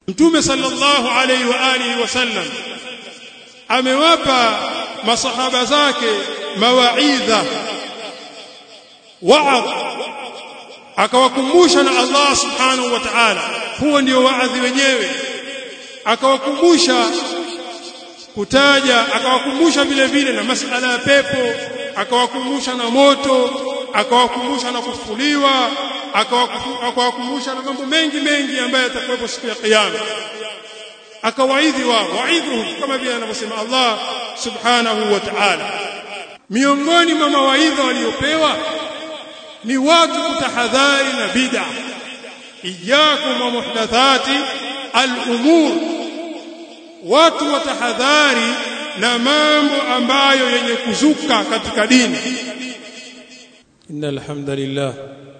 Mtume sallallahu alayhi wa alihi wasallam amewapa masahaba zake mawaidha wa'adh akawakumbusha na Allah subhanahu wa ta'ala huo ndio waadhi wenyewe akawakumbusha kutaja akawakumbusha vile vile na masala ya pepo akawakumbusha na moto akawakumbusha na kufufuliwa akawakumbusha na mambo mengi mengi ambayo yatakuwepo siku ya kiyama akawaidhi wao waidhuhum kama vile anavyosema Allah subhanahu wa ta'ala miongoni mwa mawaidha waliopewa ni watu kutahadhari na bid'a iyyakum wa muhdathati al-umur watu watahadhari na mambo ambayo yenye kuzuka katika dini innal hamdalillah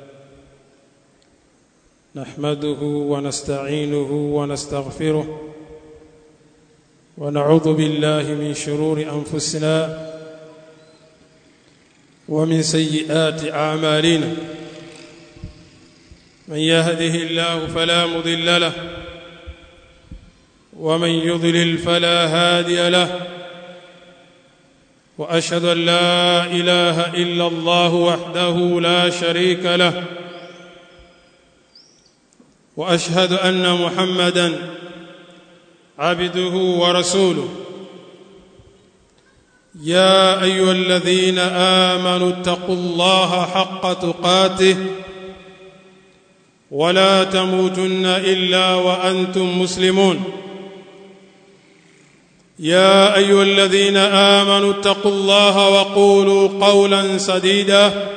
nahmaduhu wa nasta'inuhu wa nastaghfiruh wa na'udhu billahi min shururi anfusina ومن سيئات اعمالنا من يهده الله فلا مضل له ومن يضلل فلا هادي له واشهد ان لا اله الا الله وحده لا شريك له واشهد ان محمدا عبده ورسوله يا ايها الذين امنوا اتقوا الله حق تقاته ولا تموتن الا وانتم مسلمون يا ايها الذين امنوا اتقوا الله وقولوا قولا سديدا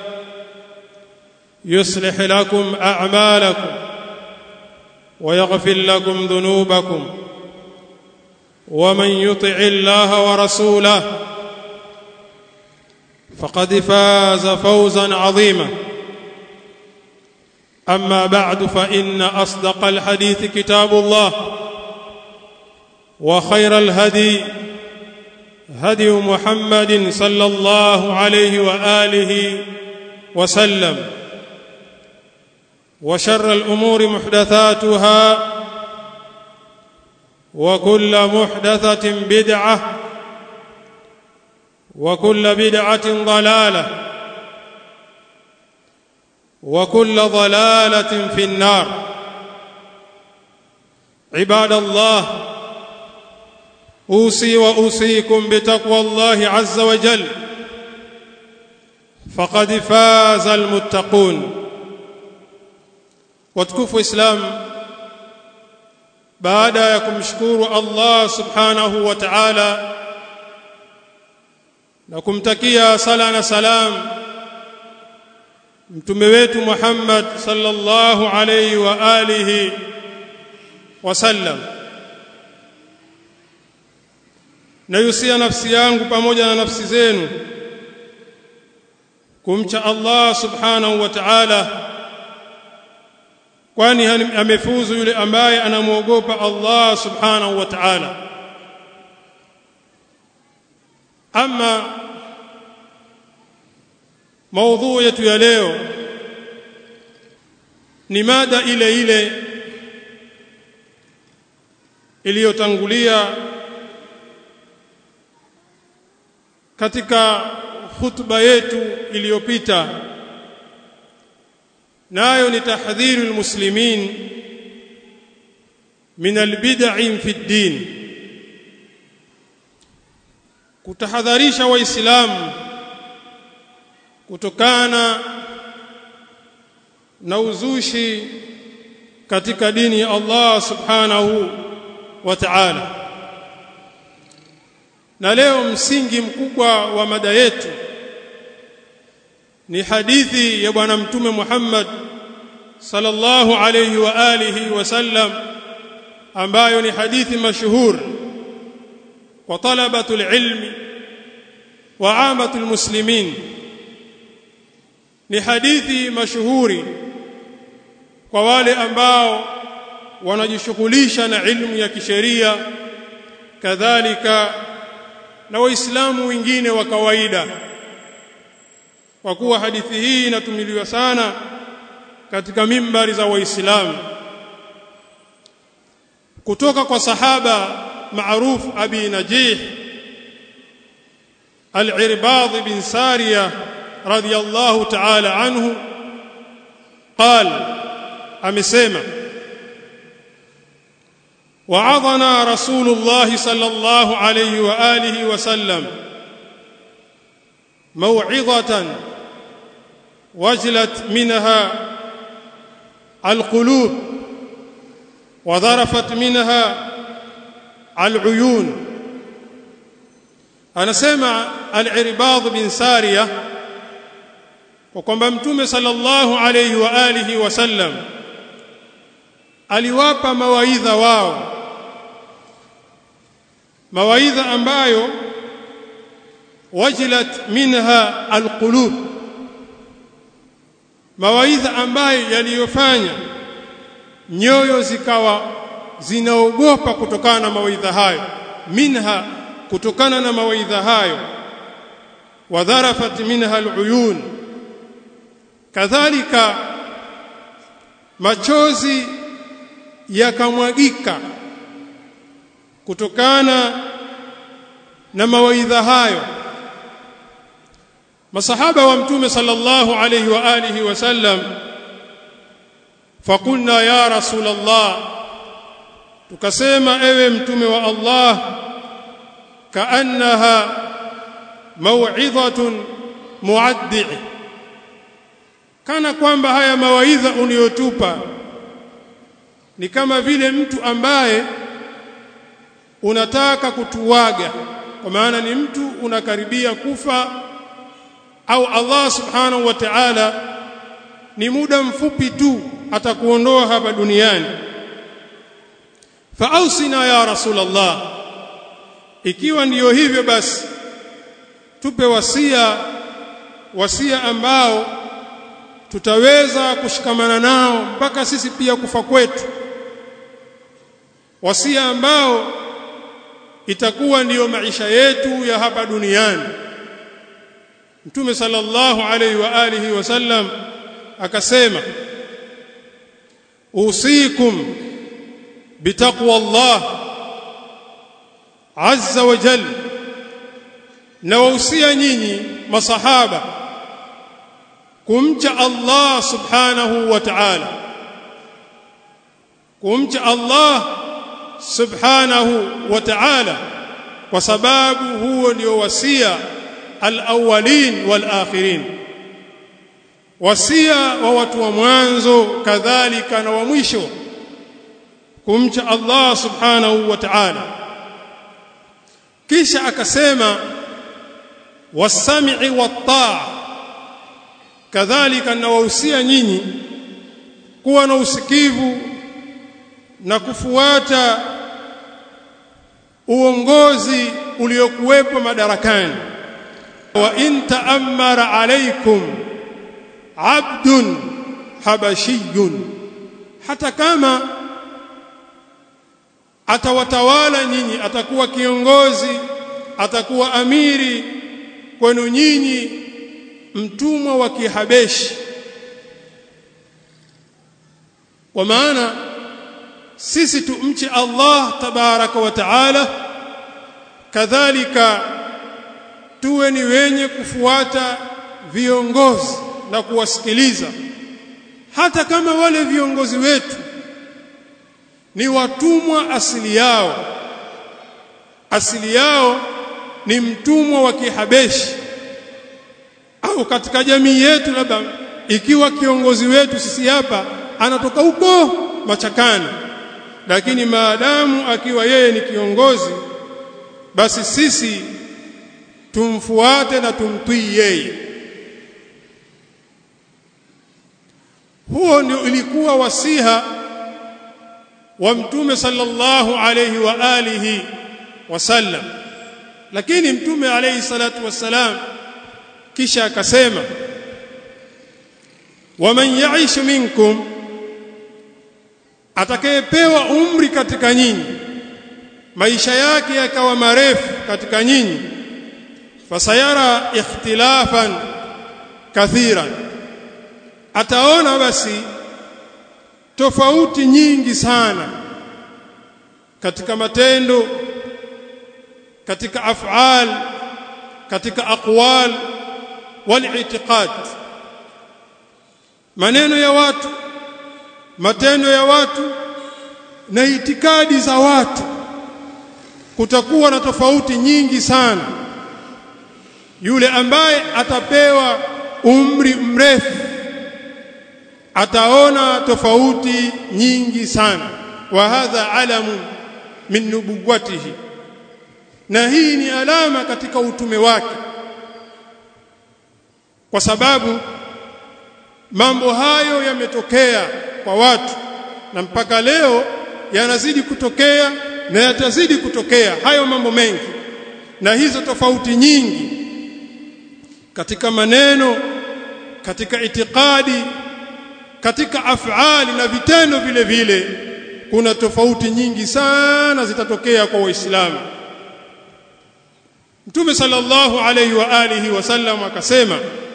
يصلح لكم اعمالكم ويغفر لكم ذنوبكم ومن يطع الله ورسوله فقد فاز فوزا عظيما اما بعد فان اصدق الحديث كتاب الله وخير الهدي هدي محمد صلى الله عليه واله وسلم وشر الامور محدثاتها وكل محدثه بدعه وكل بدعه ضلاله وكل ضلاله في النار عباد الله اوصي واوصيكم بتقوى الله عز وجل فقد فاز المتقون وتكفوا اسلام baada ya kumshukuru Allah subhanahu wa ta'ala na kumtakia sala na salam mtume wetu Muhammad sallallahu alayhi wa alihi wasallam nayusia nafsi yangu pamoja na nafsi zenu kumcha Allah subhanahu wa ta'ala kwani amefuzu yule ambaye anamwogopa Allah subhanahu wa ta'ala ama maudhui yetu ya leo ni mada ile ile iliyotangulia katika hutuba yetu iliyopita nayo ni tahdhiru almuslimin min albid'i fi ad-din kutahadharisha waislamu kutokana na uzushi katika dini ya Allah subhanahu wa ta'ala na leo msingi mkubwa wa mada yetu ni hadithi ya bwana mtume Muhammad sallallahu alayhi wa alihi wasallam ambayo ni hadithi mashuhur kwa talabatul ilmi wa amatul muslimin ni hadithi mashuhuri kwa wale ambao wanajishughulisha na ilmu ya kisheria kadhalika na waislamu wengine wa kawaida kwa kuwa hadithi hii inatumiliwa sana katika mimbari za waislamu kutoka kwa sahaba معروف أبي نجيح العرباض بن سارية رضي الله تعالى عنه قال أمسيما وعظنا رسول الله صلى الله عليه وآله وسلم موعظة وجلت منها القلوب وذرفت منها العيون anasema al-Irbad bin Sariya kwa kwamba mtume sallallahu alayhi wa alihi wasallam aliwapa mawaidha wao mawaidha ambayo wajilat minha alqulub mawaidha ambayo yaliyofanya nyoyo zikawa zinaogopa kutokana na mawaidha hayo minha kutokana na mawaidha hayo wadharafat minha aluyun kadhalika machozi yakamwagika kutokana na mawaidha hayo masahaba wa mtume sallallahu alayhi wa alihi wasallam fakulna ya rasul allah tukasema ewe mtume wa Allah kaannaha mau'izatun muaddi kana kwamba haya mawaidha uniyotupa ni kama vile mtu ambaye unataka kutuwaga kwa maana ni mtu unakaribia kufa au Allah subhanahu wa ta'ala ni muda mfupi tu atakuondoa hapa duniani faausina ya rasulullah ikiwa ndiyo hivyo basi tupe wasia wasia ambao tutaweza kushikamana nao mpaka sisi pia kufa kwetu wasia ambao itakuwa ndiyo maisha yetu ya hapa duniani Mtume sallallahu alaihi wa alihi wasallam akasema usikum bitaqwa Allah azza wa jalla na wausia nyinyi masahaba kumcha Allah subhanahu wa ta'ala kumcha Allah subhanahu wa ta'ala kwa sababu huo ndio wasia al-awwalin wal-akhirin wasia wa watu wa mwanzo kadhalika na wa mwisho kumcha Allah subhanahu wa ta'ala kisha akasema wasami'i wat-ta'a kadhalika nawahusia nyinyi kuwa na usikivu na kufuata uongozi uliokuwepo madarakani wa in ta'ammara alaykum abdun habashiyun hata kama atawatawala nyinyi atakuwa kiongozi atakuwa amiri kwenu nyinyi mtumwa wa kihabeshi kwa maana sisi tumche Allah tabaraka wa taala kadhalika tuwe ni wenye kufuata viongozi na kuwasikiliza hata kama wale viongozi wetu ni watumwa asili yao asili yao ni mtumwa wa kihabeshi au katika jamii yetu labda ikiwa kiongozi wetu sisi hapa anatoka huko machakani lakini maadamu akiwa yeye ni kiongozi basi sisi tumfuate na tumtii yeye huo ndio ilikuwa wasiha wa mtume sallallahu alayhi wa alihi wasallam lakini mtume alayhi salatu wassalam kisha akasema waman ya'ish minkum atakayepewa umri katika nyinyi maisha yake yakawa marefu katika nyinyi fasayara ikhtilafan kathiran ataona basi tofauti nyingi sana katika matendo katika af'al katika aqwal wal i'tiqad maneno ya watu matendo ya watu na itikadi za watu kutakuwa na tofauti nyingi sana yule ambaye atapewa umri mrefu ataona tofauti nyingi sana wa hadha alamu min nubuwatihi na hii ni alama katika utume wake kwa sababu mambo hayo yametokea kwa watu na mpaka leo yanazidi kutokea na yatazidi kutokea hayo mambo mengi na hizo tofauti nyingi katika maneno katika itikadi katika afali na vitendo vile vile kuna tofauti nyingi sana zitatokea kwa waislamu Mtume sallallahu alayhi wa alihi wasallam akasema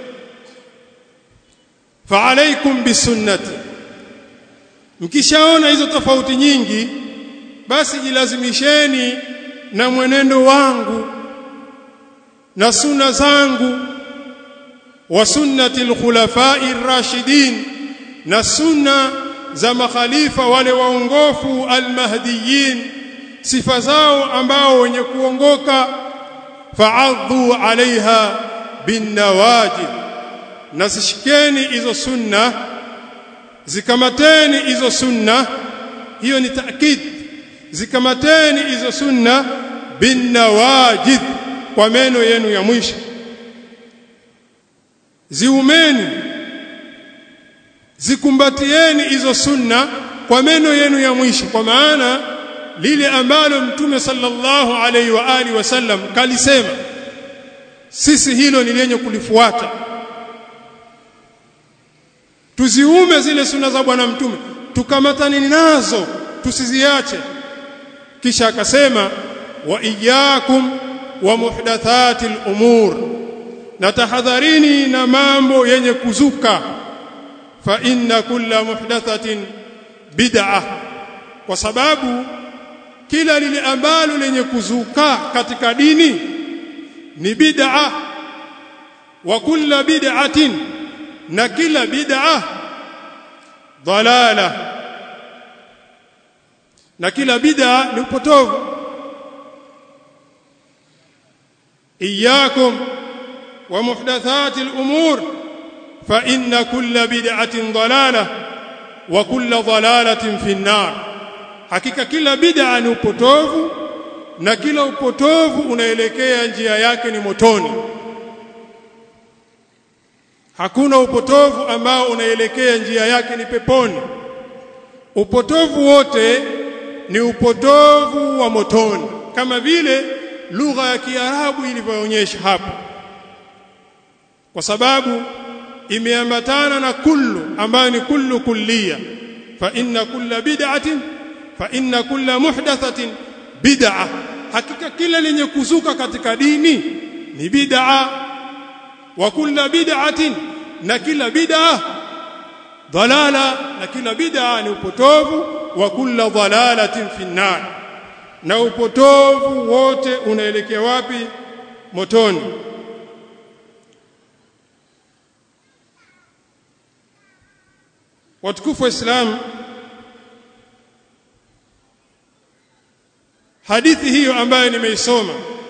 fa alaykum bisunnati mkishaona hizo tofauti nyingi basi jilazimisheni na mwenendo wangu na sunna zangu wa sunnati alkhulafai rashidin na sunna za makhalifa wale waongofu almahdiyin sifa zao ambao wenye kuongoka fa'adhu alaiha binawajid nasishikeni hizo sunna zikamateni hizo sunna hiyo ni taakid zikamateni hizo sunna binawajid kwa meno yenu ya mwisho ziumeni zikumbatieni hizo sunna kwa meno yenu ya mwisho kwa maana lile ambalo mtume sallallahu alaihi wa alihi wasallam kalisema sisi hilo ni lenye kulifuata tuziume zile sunna za bwana mtume tukamatani nazo tusiziache kisha akasema wa iyyakum wa muhdathatil umur na tahadharini na mambo yenye kuzuka fa inna kulla muhdathatin bid'ah kwa sababu kila lile ambalo lenye kuzuka katika dini ni bid'ah wa kulla bid'atin na kila bid'ah dalala na kila bid'a ni upotovu iyyakum wa muhdathati al-umur fa inna kulla bid'atin dalalah wa kulla dalalatin fi an-nar hakika kila bid'a ni upotovu na kila upotovu unaelekea njia yake ni motoni hakuna upotovu ambao unaelekea njia yake ni peponi upotovu wote ni upotovu wa motoni kama vile lugha ya Kiarabu ilivyoonyesha hapo kwa sababu imeambatana na kullu ambayo ni kullu kulliya fa inna kulla bid'atin fa inna kulla muhdathatin bid'a hakika kila lenye kuzuka katika dini ni bid'a wa kulla bid'atin na kila bid'a dalala na kila bid'a ni upotovu wa kulla dalalatin fi nar na upotovu wote unaelekea wapi motoni watukufu wa Islam hadithi hiyo ambayo nimeisoma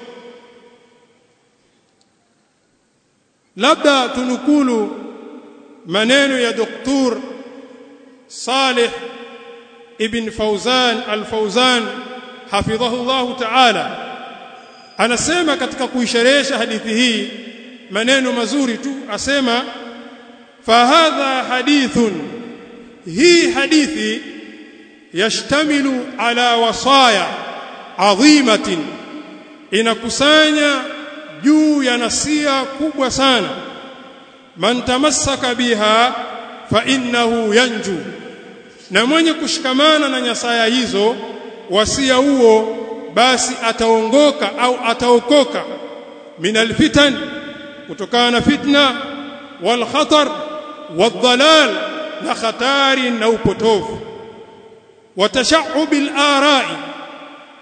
labda tunukulu maneno ya doktor Saleh ibn Fauzan al-Fauzan hafidhahu Allah ta'ala anasema katika kuisherehesha hadithi hii maneno mazuri tu asema fahadha hadithun hii hadithi yashtamilu ala wasaya adhimatin inakusanya juu ya nasia kubwa sana man tamassaka biha fa innahu yanju na mwenye kushikamana na nyasaya hizo wasia huo basi ataongoka au ataokoka min alfitan kutokana na fitna wal khatar wadhalal na khatari na upotovu watashaubil arai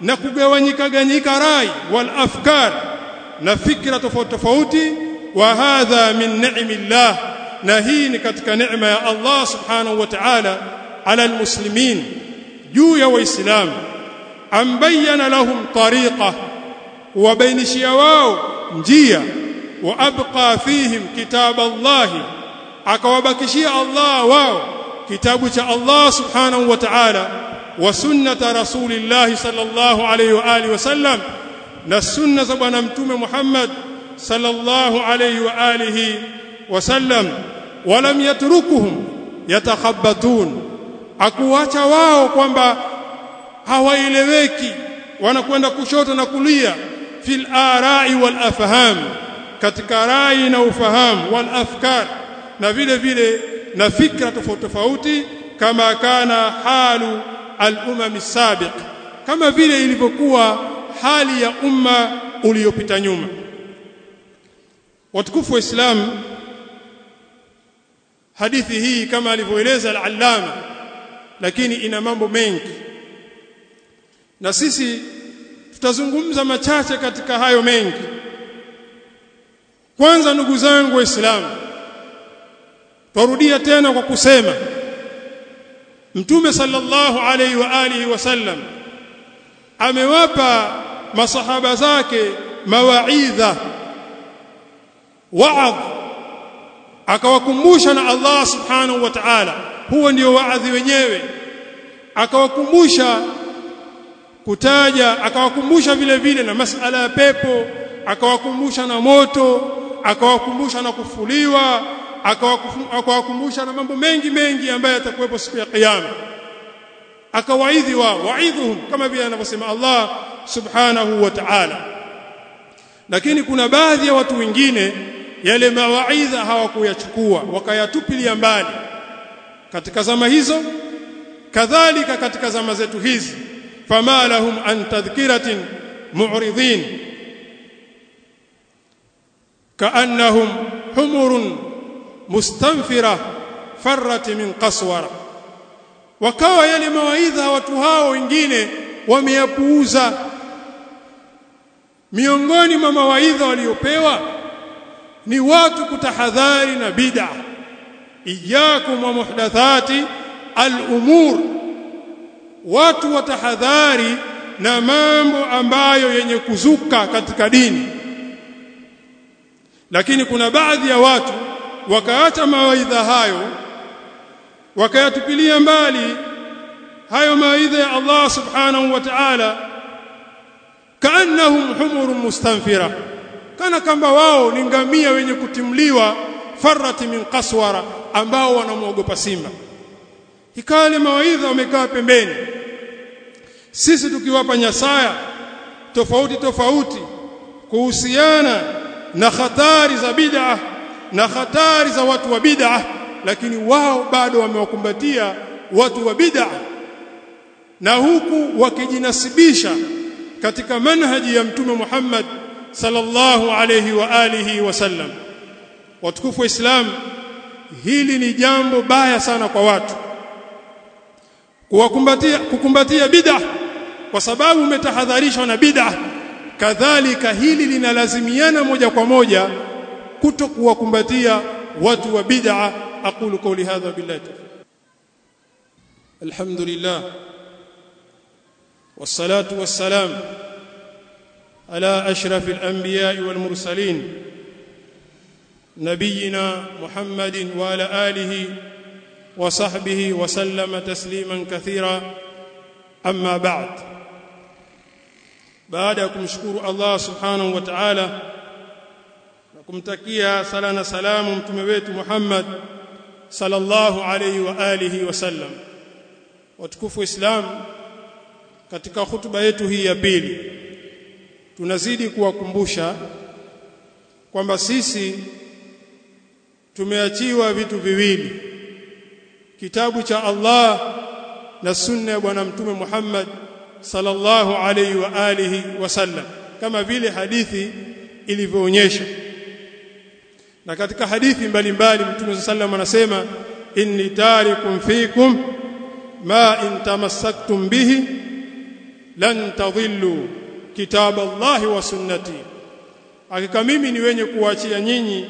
na kugawanyika ganyika rai wal afkar na fikra tofauti tofauti wa hadha min ni'millah na hii ni katika neema ya Allah subhanahu wa ta'ala ala almuslimin juu ya waislamu ambayana lahum tariqa wabainishia wao njia wa abqa fihim kitab Allah akawabakishia Allah wao kitabu cha Allah subhanahu wa ta'ala wa sunnata rasulillah sallallahu alayhi wa alihi wasallam na sunna za bwana mtume Muhammad sallallahu alayhi wa alihi wasallam walam yatrukuhum yatakhabbatun akuacha wao kwamba hawaeleweki wanakwenda kushoto na kulia fil arai wal afham katika rai na ufahamu wal afkar na vile vile na fikra tofauti tofauti kama kana halu al umam sabiq kama vile ilivyokuwa hali ya umma uliopita nyuma watukufu wa Islam hadithi hii kama alivyoeleza al-allama lakini ina mambo mengi na sisi tutazungumza machache katika hayo mengi kwanza ndugu zangu waislamu twarudia tena kwa kusema mtume sallallahu alaihi wa alihi wasallam amewapa masahaba zake mawaidha waadh akawakumbusha na Allah subhanahu wa ta'ala huo ndio waadhi wenyewe akawakumbusha kutaja akawakumbusha vile vile na masala ya pepo akawakumbusha na moto akawakumbusha na kufuliwa akawakumbusha na mambo mengi mengi ambayo yatakuwepo siku ya kiyama akawaidhi wao waidhuhum kama vile anavyosema Allah subhanahu wa ta'ala lakini kuna baadhi ya watu wengine yale mawaidha hawakuyachukua wakayatupilia mbali katika zama hizo kadhalika katika zama zetu hizi fama lahum an tadhkiratin mu'ridin kaannahum humurun mustanfira farrat min qaswara wakawa yale mawaidha watu hao wengine wameyapuuza miongoni mwa mawaidha waliopewa ni watu kutahadhari na bid'a iyyakum wa muhdathati al-umur watu watahadhari na mambo ambayo yenye kuzuka katika dini lakini kuna baadhi ya watu wakaacha mawaidha hayo wakayatupilia mbali hayo mawaidha ya Allah subhanahu wa ta'ala kaannahum humurun mustanfira kana kamba wao ni ngamia wenye kutimliwa farati min qaswara ambao wanamwogopa simba ikale mawaidha wamekaa pembeni sisi tukiwapa nyasaya tofauti tofauti kuhusiana na hatari za bid'a na hatari za watu wa bid'a lakini wao bado wamewakumbatia watu wa bid'a na huku wakijinasibisha katika manhaji ya mtume Muhammad sallallahu alayhi wa alihi wasallam watukufu wa Islam hili ni jambo baya sana kwa watu kuwakumbatia kukumbatia bid'a kwa sababu umetahadharishwa na bid'a kadhalika hili linalazimiana moja kwa moja kuto kuwakumbatia watu wa bid'a aqulu qawli hadha billahi alhamdulillah والصلاه والسلام على اشرف الانبياء والمرسلين نبينا محمد وعلى اله وصحبه وسلم تسليما كثيرا اما بعد baada ya kumshukuru Allah subhanahu wa ta'ala na kumtakia sala na salamu mtume wetu Muhammad sallallahu alayhi wa alihi wasallam watukufu islam katika hutuba yetu hii ya pili tunazidi kuwakumbusha kwamba sisi tumeachiwa vitu viwili kitabu cha Allah na sunna ya bwana mtume Muhammad sallallahu alayhi wa alihi wasallam kama vile hadithi ilivyoonyesha na katika hadithi mbalimbali mtume sallam anasema inni tarikum fikum ma in tamassaktum bihi lan tadhillu kitab Allah wa sunnati hakika mimi ni wenye kuachia nyinyi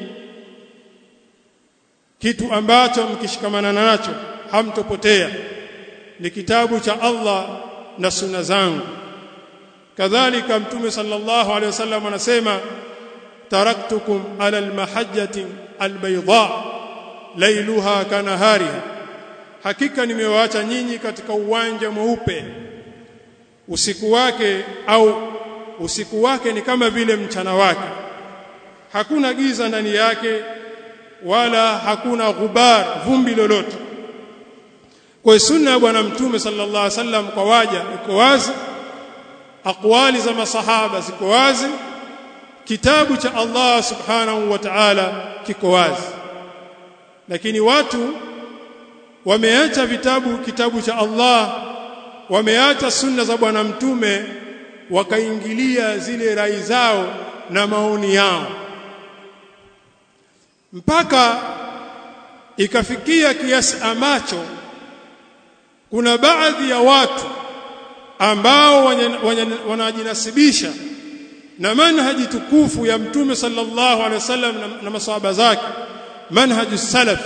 kitu ambacho mkishikamana nacho hamtopotea ni kitabu cha Allah na sunna zangu kadhalika mtume sallallahu alaihi wasallam anasema taraktukum ala almahajjati albayda lailuha kanahariha hakika nimewaacha nyinyi katika uwanja mweupe usiku wake au usiku wake ni kama vile mchana wake hakuna giza ndani yake wala hakuna ghubar vumbi lolote kwa sunna ya bwana mtume sallallahu alaihi wasallam kwa waja iko wazi aqwali za masahaba ziko wazi kitabu cha Allah subhanahu wa ta'ala kiko wazi lakini watu wameacha vitabu kitabu cha Allah wameacha sunna za bwana mtume wakaingilia zile rai zao na maoni yao mpaka ikafikia kiasi ambacho kuna baadhi ya watu ambao wanajinasibisha na manhaji tukufu ya mtume sallallahu alaihi wasallam na, na masahaba zake manhaju salaf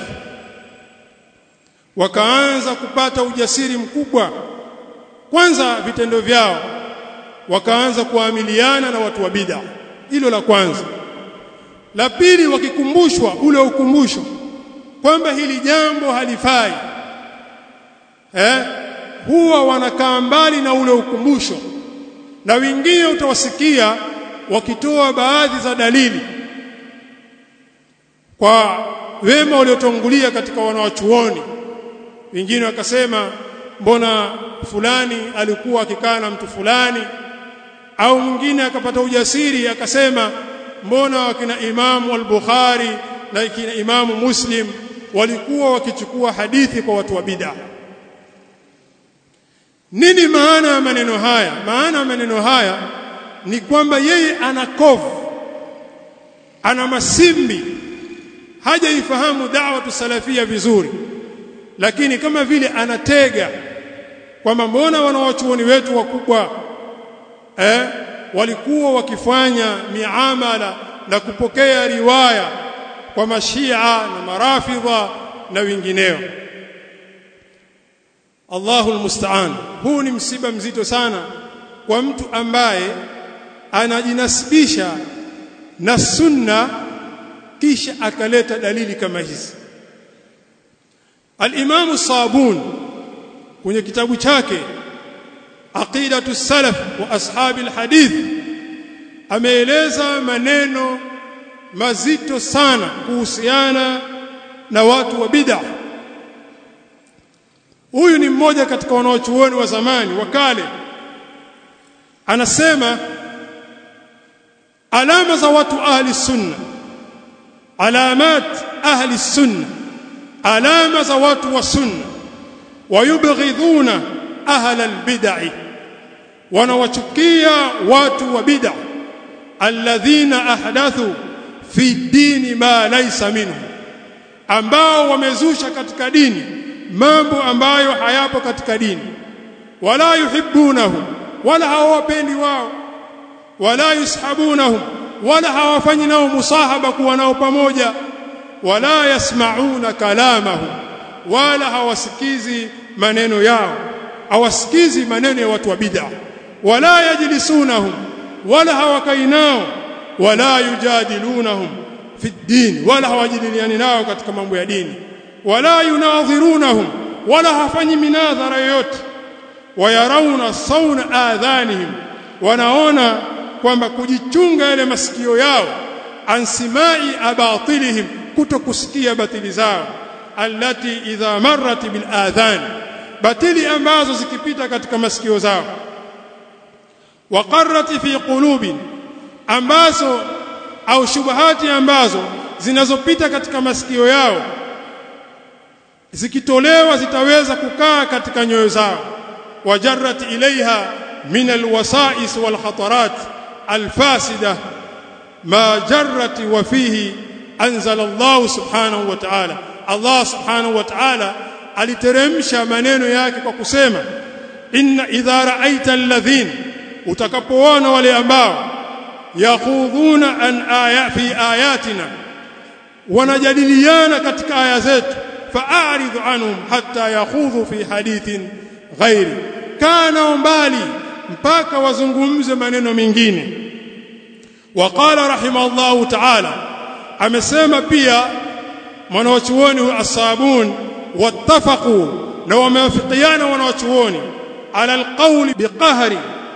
wakaanza kupata ujasiri mkubwa kwanza vitendo vyao wakaanza kuamiliana na watu wa bid'a hilo la kwanza la pili wakikumbushwa ule ukumbusho kwamba hili jambo halifai eh huwa wanakaa mbali na ule ukumbusho na wengine utawasikia wakitoa baadhi za dalili kwa wema waliotangulia katika wanawachuoni wengine wakasema mbona fulani alikuwa akikaa na mtu fulani au mwingine akapata ujasiri akasema mbona wakina Imamu al-Bukhari na kina Imamu Muslim walikuwa wakichukua hadithi kwa watu wa bid'a nini maana ya maneno haya maana ya maneno haya ni kwamba yeye ana kovu ana masimbi hajaifahamu da'watu salafia vizuri lakini kama vile anatega kwamba mbona wanawachuoni wetu wakubwa eh walikuwa wakifanya miamala na kupokea riwaya kwa mashia na marafidha na wengineo Allahu almusta'an huu ni msiba mzito sana kwa mtu ambaye anajinasibisha na sunna kisha akaleta dalili kama hizi Al-Imam Sabun kwenye kitabu chake Aqidatu Salaf wa Ashabi al-Hadith ameeleza maneno mazito sana kuhusiana na watu wa bid'ah huyu ni mmoja katika wanaochuoni wa zamani wa kale anasema alama za watu ahli sunna alamat ahli sunna alama za watu wa sunna wayubghidhuna ahla albid'i wanawachukia watu wa bid'a alladhina ahdathu fi dini ma laysa minhu ambao wamezusha katika dini mambo ambayo hayapo katika dini wala yuhibbunahum wala hawapendi wao wala yushabunahum wala hawafanyi nao musahaba kuwa nao pamoja wala yasmauna kalamahum wala hawasikizi maneno yao hawasikizi maneno ya watu wa bid'a wala yajlisunahum wala hawakai nao wala yujadilunahum fi din wala hawajadiliani nao katika mambo ya dini wala yunadhirunahum wala hafanyi minadhara yoyote wayarawna sauna adhanihim wanaona kwamba kujichunga yale masikio yao ansimai abatilihim kutokusikia batili zao allati idha marrat bil adhan batili ambazo zikipita katika masikio zao waqarrat fi qulubin ambazo au shubahati ambazo zinazopita katika masikio yao zikitolewa zitaweza kukaa katika nyoyo zao wajarrat ilaiha min alwasais walkhatarat alfasida ma jarrat wa fihi anzala Allah subhanahu wa ta'ala Allah subhanahu wa ta'ala aliteremsha maneno yake kwa kusema inna idha ra'aita alladhin utakapoona wale ambao yakhudhuna an aya fi ayatina wanajadiliana katika aya zetu fa'arid anhum hatta yakhudhu fi hadithin ghairi kana mbali mpaka wazungumze maneno mengine waqala rahimahullahu ta'ala amesema pia mwanawachuoni as-sabun wattafaqu na wamewafikiana wanawachuoni ala alqawli biqahri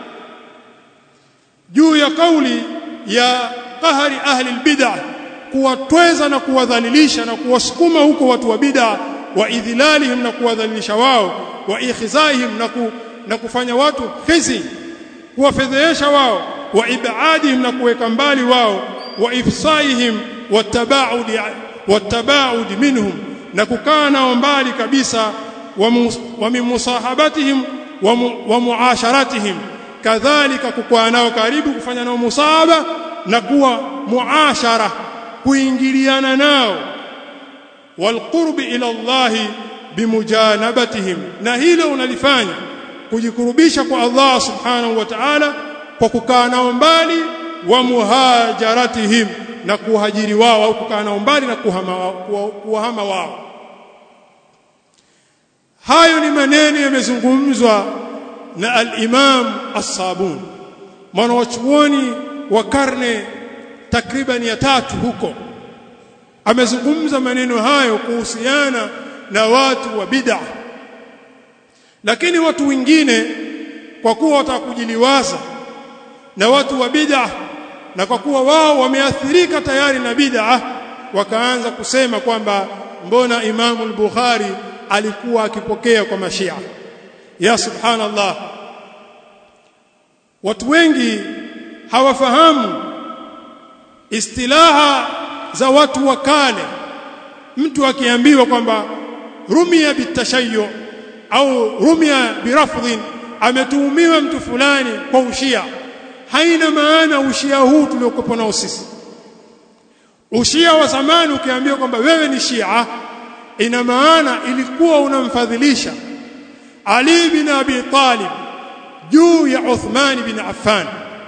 juu ya kauli ya qahri ahli albid'ah kuwatweza na kuwadhalilisha na kuwasukuma huko watu wa bid'a wa idhilalihim na kuwadhalilisha wao wa ikhzaihim na, ku, na kufanya watu khizi kuwafedhehesha wao wa ibadihim na kuweka mbali wao wa ifsaihim watabaudi watabaudi minhum na kukaa nao mbali kabisa wa mimusahabatihim wa muasharatihim kadhalika kukaa nao karibu kufanya nao musahaba na kuwa muashara kuingiliana nao walqurbi ila Allah bimujanabatihim na hilo unalifanya kujikurubisha kwa Allah subhanahu wa ta'ala kwa kukaa nao mbali wa muhajaratihim na kuhajiri wao au kukaa nao mbali na kuhama, kuhama wao hayo ni maneno yamezungumzwa na al-Imam As-Sabuni mwanachuoni wa karne takriban ya tatu huko amezungumza maneno hayo kuhusiana na watu wa bid'a lakini watu wengine kwa kuwa watakujiliwaza na watu wa bid'a na kwa kuwa wao wameathirika tayari na bid'a wakaanza kusema kwamba mbona Imamu al-Bukhari alikuwa akipokea kwa mashia ya subhanallah watu wengi hawafahamu istilaha za watu wa kale mtu akiambiwa kwamba rumia bitashayyu au rumia birafdhin ametuhumiwa mtu fulani kwa ushia haina maana ushia huu tuliokuwa nao sisi ushia wa zamani ukiambiwa kwamba wewe ni shia ina maana ilikuwa unamfadhilisha Ali bin Abi Talib juu ya Uthman bin Affan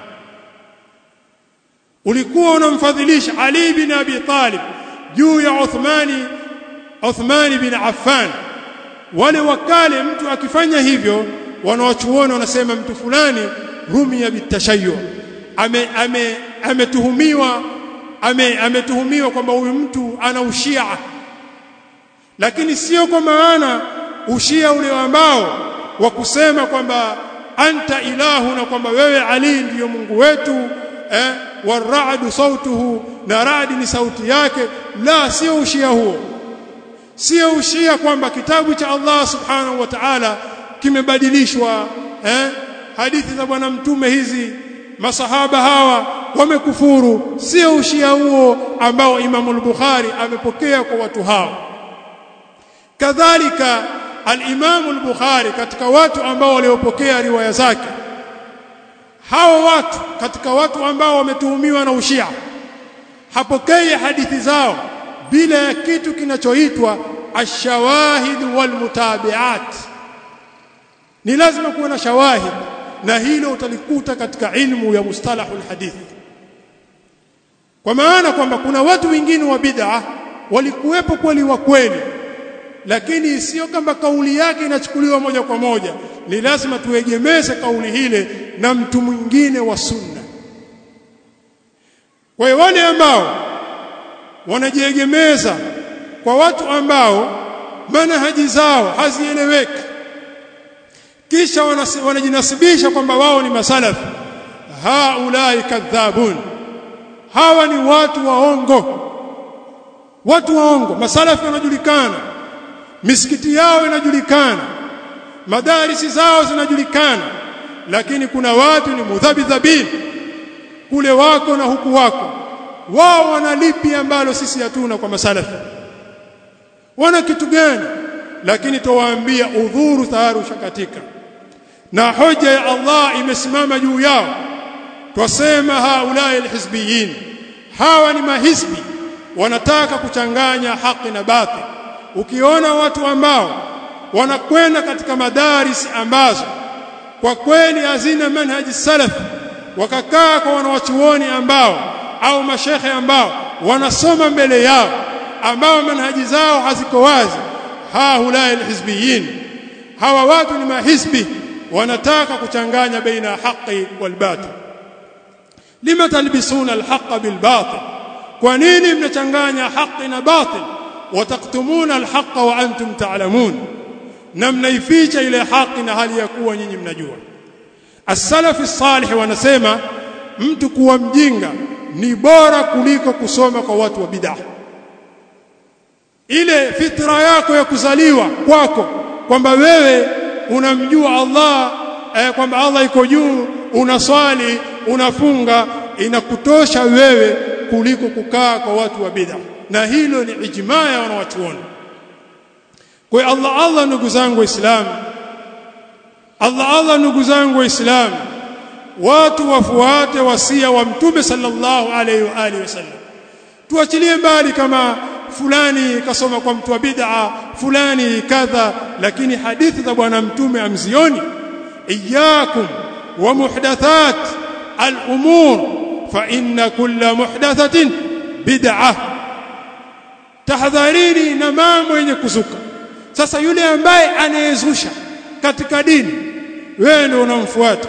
ulikuwa unamfadhilisha Ali bin Abi Talib juu ya Uthmani Uthman bin Affan wale wakale mtu akifanya hivyo wanawachuoni wanasema mtu fulani rumia bitashayyu ame ame ametuhumiwa ame ametuhumiwa kwamba huyu mtu ana ushia lakini sio kwa maana ushia ule ambao wa kusema kwamba anta ilahu na kwamba wewe Ali ndiyo Mungu wetu eh waradu sautuhu na radi ni sauti yake la sio ushia huo sio ushia kwamba kitabu cha Allah subhanahu wa ta'ala kimebadilishwa eh hadithi za bwana mtume hizi masahaba hawa wamekufuru sio ushia huo ambao Imam al-Bukhari amepokea kwa watu hao kadhalika al-Imam al-Bukhari katika watu ambao waliopokea riwaya zake hao watu katika watu ambao wametuhumiwa na ushia hapokei hadithi zao bila ya kitu kinachoitwa ashawahid walmutabiat ni lazima kuwa na shawahid na hilo utalikuta katika ilmu ya mustalahul hadith kwa maana kwamba kuna watu wengine wa bid'a walikuwepo kweli wa kweli lakini sio kama kauli yake inachukuliwa moja kwa moja ni lazima tuegemeze kauli hile na mtu mwingine wa sunna kwa hiyo wale ambao wanajiegemeza kwa watu ambao manhaji zao hazieleweki kisha wanajinasibisha kwamba wao ni masalafi haulai kadhabun hawa ni watu waongo watu waongo masalafi wanajulikana misikiti yao inajulikana madarisi zao zinajulikana lakini kuna watu ni mudhabidhabin kule wako na huku wako wao wana lipi ambalo sisi hatuna kwa masalafi wana kitu gani lakini towaambia udhuru tayari ushakatika na hoja ya Allah imesimama juu yao twasema haulai alhizbiyin hawa ni mahisbi wanataka kuchanganya haki na batil ukiona watu ambao wanakwenda katika madaris ambazo kwa kweli hazina manhaji salaf wakakaa kwa wanawachuoni ambao au mashekhe ambao wanasoma mbele yao ambao manhaji zao haziko wazi haulai alhizbiyin hawa watu ni mahizbi wanataka kuchanganya baina haqi wal batil lima talbisuna alhaqa bil batil kwa nini mnachanganya haqi na batil wataktumuna alhaqa wa antum ta'lamun na mnaificha ile haki na hali ya kuwa nyinyi mnajua as-salaf as-salih wanasema mtu kuwa mjinga ni bora kuliko kusoma kwa watu wa bid'ah ile fitra yako ya kuzaliwa kwako kwamba wewe unamjua Allah eh, kwamba Allah iko juu unaswali unafunga inakutosha wewe kuliko kukaa kwa watu wa bid'ah na hilo ni ijmaa ya wanawachuoni kwa Allah Allah ndugu zangu waislamu Allah Allah ndugu zangu waislamu watu wafuate wasia wa mtume sallallahu alaihi wa alihi wasallam tuachilie mbali kama fulani kasoma kwa mtu wa bid'a fulani kadha lakini hadithi za bwana mtume amzioni iyyakum wa muhdathat al-umur fa inna kulla muhdathatin bid'ah tahadharini na mambo yenye kuzuka sasa yule ambaye anayezusha katika dini wewe ndio unamfuata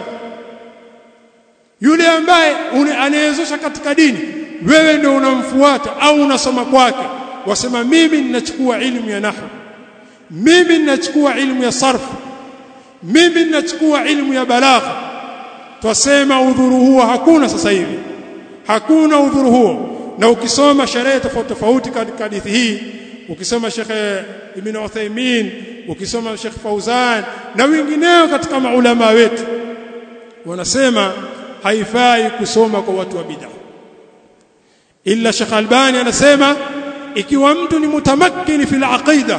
yule ambaye anayezusha katika dini wewe ndio unamfuata au unasoma kwake wasema mimi ninachukua ilmu ya nahwu mimi ninachukua ilmu ya sarf mimi ninachukua ilmu ya balagha twasema udhuru huo hakuna sasa hivi hakuna udhuru huo na ukisoma sherehe tofauti tofauti katika hadithi hii ukisoma Sheikh Ibn Uthaymeen ukisoma Sheikh Fauzan na wengineo katika maulama wetu wanasema haifai kusoma kwa watu wa bid'a illa Sheikh Albani anasema ikiwa mtu ni mutamakkini fil aqida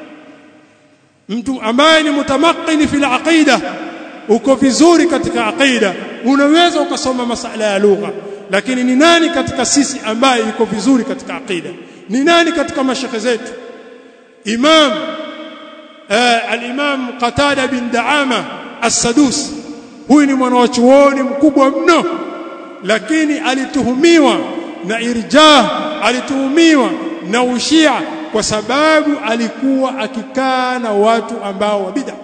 mtu ambaye ni mutamakkini fil aqida uko vizuri katika aqida unaweza ukasoma masala ya lugha lakini ni nani katika sisi ambaye yuko vizuri katika aqida ni nani katika mashekhe zetu imam uh, al-imam qatada bin daama as-sadus huyu ni mwanachuoni mkubwa mno lakini alituhumiwa na irjah alituhumiwa na ushia kwa sababu alikuwa akikaa na watu ambao wa bid'a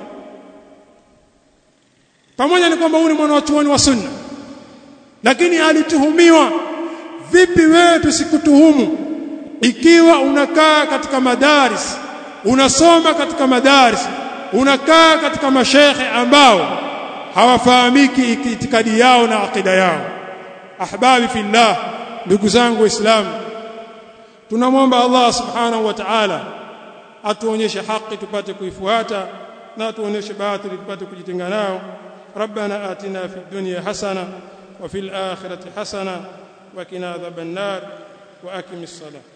pamoja na kwamba huyu ni mwanachuoni wa sunna lakini alituhumiwa vipi wewe tusikutuhumu ikiwa unakaa katika madaris unasoma katika madaris unakaa katika mashekhe ambao hawafahamiki itikadi yao na akida yao ahbabi fillah ndugu zangu waislamu tunamwomba Allah subhanahu wa ta'ala atuonyeshe haki tupate kuifuata na atuonyeshe batili tupate kujitenga nao ربنا آتنا في الدنيا حسنة وفي الآخرة حسنة وقنا عذاب النار وأقم الصلاة